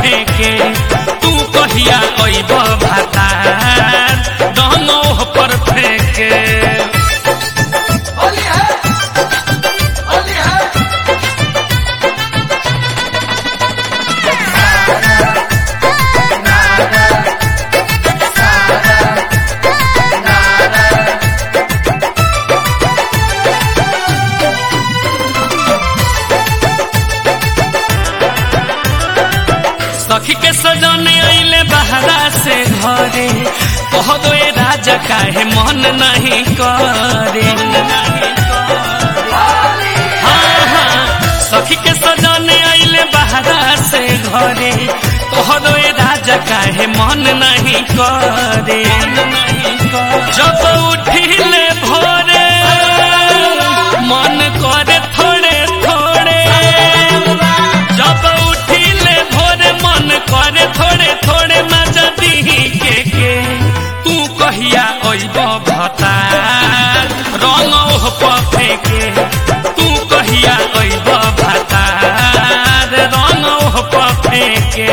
फेंके तू कहिया अइब भातार रंगोह पर फेंके होली है होली है सखी के सजने अइले बहरा से घरे कह दो ए राजा काहे मन नहीं करे हाँ, हाँ, सखी के सजने अइले बहरा से घरे कह दो ए राजा काहे मन नहीं करे जब उठिले भोरे मन करे थोड़े थोड़े जब उठिले भोरे मन करे थोड़े थोड़े मजा दिही के के तू कहिया अइब भतार रंगौह पफे के तू कहिया अइब भतार रंगौह पफे के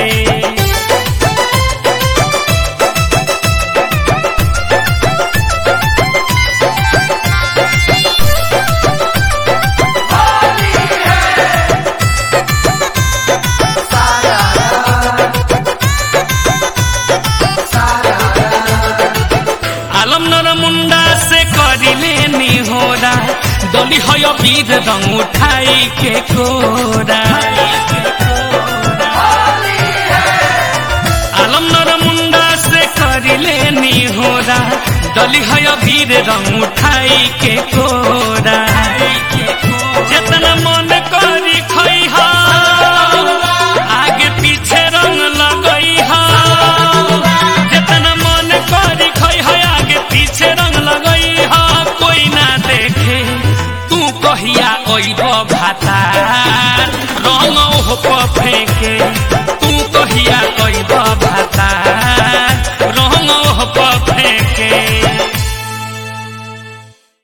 आलम नर मुंडा से करिले निहोरा डोली हय बीर रंग उठाई के कोरा आलम नर मुंडा से करिले निहोरा डोली हय बीर रंग उठाई के कोरा जितना मन करी खई हा